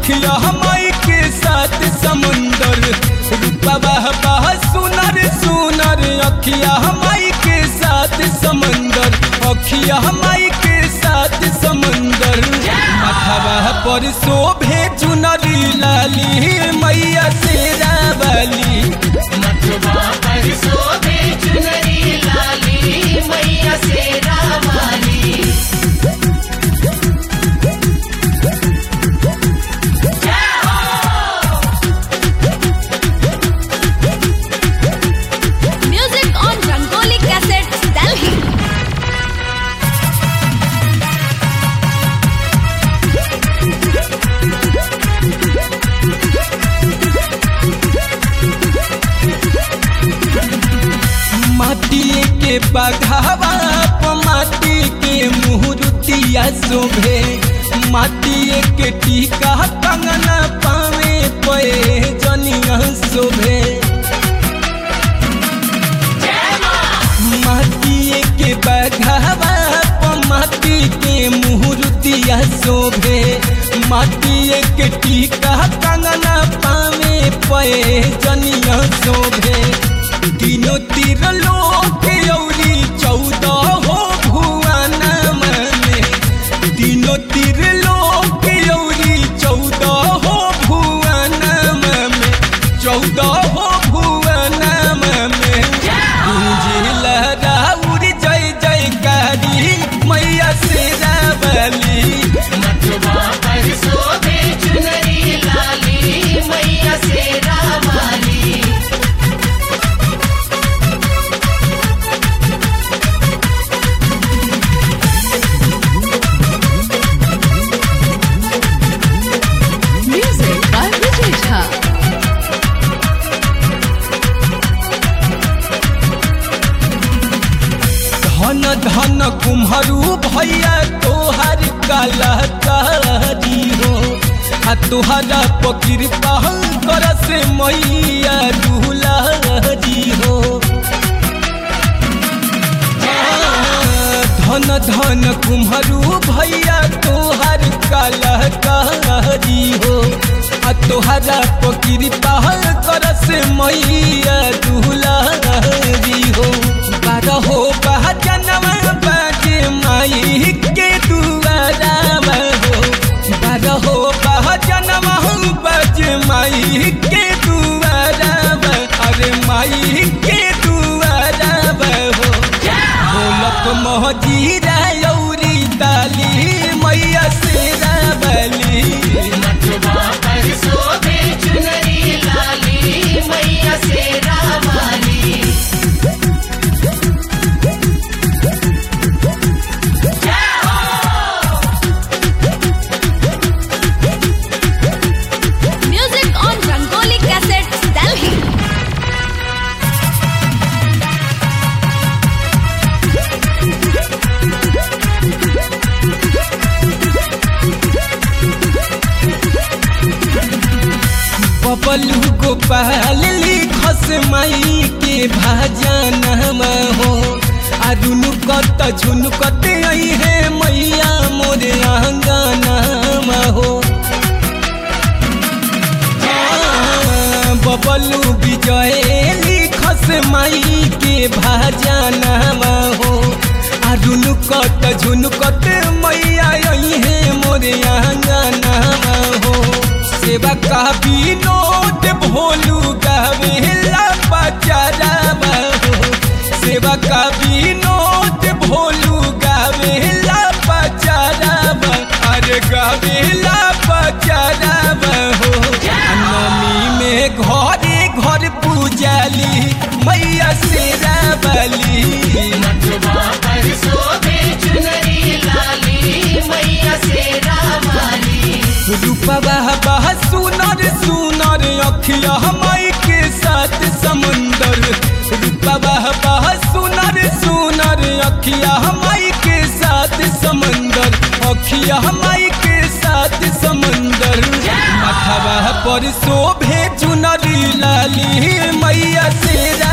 अखिया हमाई के साथ समुंदर रूपवा बह सुनर सुनर अखिया हमाई के साथ समंदर अखिया हमाई के साथ समंदर माथवा पर शोभे चुनरी लाली मैया शेरा वाली मथुरा पर शोभे चुनरी लाली मैया से रामाली Music on Rangoli Cassettes, Delhi. माटी के बघावा प माटी के मुहरुतिया शोभे माटी के टीका कंगना पावे पे जनिया शोभे माटी के बघावा प माटी के मुहरुतिया शोभे माटी के टीका कंगना पावे पे जनिया शोभे तीनों तीर लोक औरी चौदह हो भुवन में तीनों तीर लोक औरी चौदह हो भुवन में चौदह हो भुवन में गुंजिल राउर जय जयकारी मैया से रावली मथुरा पर शोभे चुनरी लाली मैया से रामाली Music by Vijay Jha. धन धन कुम्हरू भैया तोहर कलहकारी हो आ तोहरा पकिरपा कर से मैया दुलारी हो धन धन कुम्हरू भैया तोहर कलहकारी हो आ तोहरा पकिरपा कर से मैया दुलारी हो बारह हो जनवा बाजे माई के दुआरा हो बारह हो जनवा बाजे माई के दुआरा अरे माई के दुआरा हो ढोलक महजीरा यौरी ताली मैया से रावली मथुरा पर शोभे चुनरी लाली मैया से रामाली Music on Rangoli Cassettes, Delhi. Bablu Gopal लिखस माई के भाजन हो आ रुनु कत झुनुकत आई है मैया मोरे आंगन हो बबलू विजय लिखस माई के भाजन हो आ रुनु कत झुनुकत मैया आई है मोरे आंगन हो सेवा का विनोद भोलू गावेला बचारा हो सेवा का विनोद भोलू गावेला बचारा अरे गावेला बचारा हो नमी में घरे घर पूजाली मैया से रावली मथुरा पर शोभे चुनरी लाली मैया से रामाली रूपवा बह सुनर सुनर अखिया हमाई के साथ समुंदर रूपवा बह सुनर सुनर अखिया हमाई के साथ समंदर अखिया हमाई के साथ समंदर माथवा पर शोभे चुनरी लाली मैया से